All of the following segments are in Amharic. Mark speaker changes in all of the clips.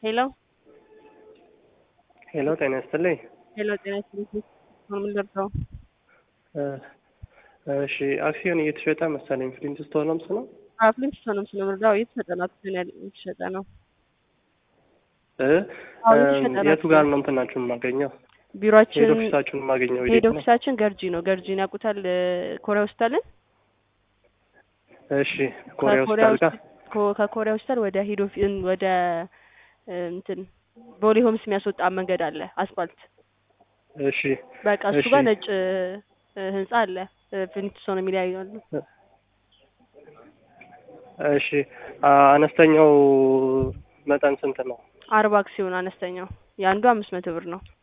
Speaker 1: ሄሎ
Speaker 2: ሄሎ ጤና ይስጥልኝ።
Speaker 1: ሄሎ ጤና ይስጥልኝ። ምን ልርዳው?
Speaker 2: እሺ አክሲዮን እየተሸጠ መሰለኝ ፍሊንት ስቶንስ ነው።
Speaker 1: አፍሊም ስቶንም ስለምርዳው እየተሸጠ ነው። አክሲዮን ያለ እየተሸጠ ነው።
Speaker 2: እ
Speaker 1: አዎ፣ እየተሸጠ ነው።
Speaker 2: የቱ ጋር ነው እንትናችሁን የማገኘው?
Speaker 1: ቢሮአችን
Speaker 2: ሄድ ኦፊሳችሁን የማገኘው
Speaker 1: ሄድ
Speaker 2: የት ነው?
Speaker 1: ኦፊሳችን ገርጂ ነው። ገርጂን ያውቁታል? ኮሪያ ሆስፒታልን
Speaker 2: እሺ ኮሪያ
Speaker 1: ከኮሪያ
Speaker 2: ሆስፒታል ጋር
Speaker 1: ሆስፒ- ኮ- ከኮሪያ ሆስፒታል ወደ ሄድ ኦፊ ወደ እ፣ እንትን ቦሌ ሆምስ የሚያስወጣ መንገድ አለ አስፋልት።
Speaker 2: እሺ
Speaker 1: በቃ እሱ
Speaker 2: እሺ።
Speaker 1: ጋር ነጭ እ፣ ህንጻ አለ ፍሊንት ስቶን የሚለያዩ አሉ።
Speaker 2: እሺ አ- አነስተኛው መጠን ስንት ነው?
Speaker 1: አርባ አክሲዮን አነስተኛው የአንዱ አምስት መቶ ብር ነው።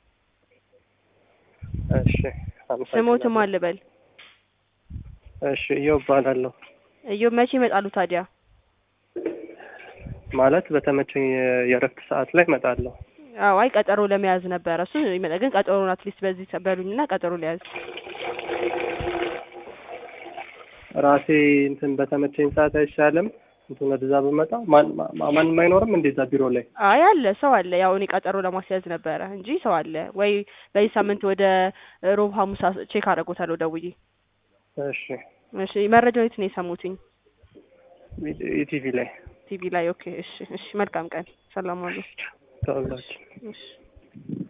Speaker 2: እሺ አመሰግናለሁ።
Speaker 1: ስሞትም አልበል
Speaker 2: እሺ እየው እባላለሁ
Speaker 1: እዮ መቼ ይመጣሉ ታዲያ?
Speaker 2: ማለት በተመቸኝ የ- የእረፍት ሰዓት ላይ እመጣለሁ።
Speaker 1: አዎ አይ ቀጠሮ ለመያዝ ነበረ እሱ ይመጣ ግን ቀጠሮን አትሊስት በዚህ በሉኝና ቀጠሮ ሊያዝ
Speaker 2: ራሴ እንትን በተመቸኝ ሰዓት አይሻልም? እንትን ወደዛ ብመጣ ማን- ማ- ማንም አይኖርም እንደዛ ቢሮ ላይ?
Speaker 1: አይ አለ ሰው አለ። ያው እኔ ቀጠሮ ለማስያዝ ነበረ እንጂ ሰው አለ ወይ? በዚህ ሳምንት ወደ ሮብ ሐሙስ አስ- ቼክ አደርጎታለሁ ደውዬ።
Speaker 2: እሺ
Speaker 1: እሺ መረጃው የት ነው የሰሙትኝ?
Speaker 2: ኢቲቪ ላይ
Speaker 1: ቲቪ ላይ። ኦኬ እሺ እሺ። መልካም ቀን። ሰላም ዋሉ።
Speaker 2: ተወላችሁ
Speaker 1: እሺ